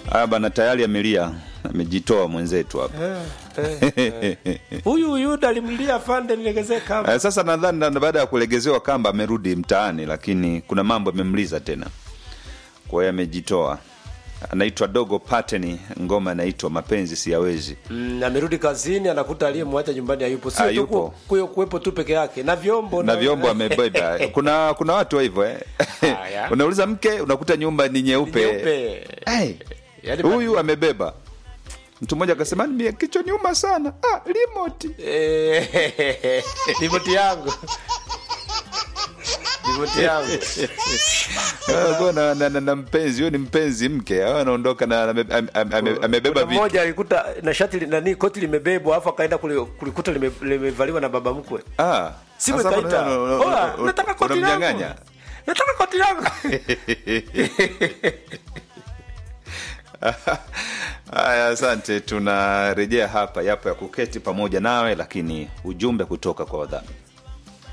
Haya bana, tayari amelia, amejitoa mwenzetu hapa. huyu Yuda alimlia afande nilegezee kamba Eh, Sasa nadhani na- baada ya kulegezewa kamba amerudi mtaani, lakini kuna mambo yamemliza tena, kwa hiyo amejitoa. Anaitwa Dogo Pateni, ngoma inaitwa mapenzi siyawezi. Mm, amerudi kazini anakuta aliyemwacha nyumbani hayupo sio tu Hayupo. ku- kuyo kuwepo tu peke yake na vyombo na vyombo amebeba. Kuna kuna watu wa hivyo eh. Haya. Unauliza mke, unakuta nyumba ni nyeupe. Nyeupe. Hey, Yaani huyu amebeba. Mtu mmoja akasema mimi kichwa nyuma sana. Ah, remote. Eh, ripoti yangu ripoti yangu Ah, kwa na, na, na, na mpenzi huyo ni mpenzi mke au anaondoka na ame- ame- ame- amebeba Kuna vitu mmoja alikuta na shati li- nani koti limebebwa afu akaenda kuli- kulikuta lime- limevaliwa na baba mkwe ah simu sasa ikaita una- una- una- "Ola, una- nataka koti langu unamnyang'anya nataka koti langu haya asante tunarejea hapa yapo ya kuketi pamoja nawe lakini ujumbe kutoka kwa wadhamini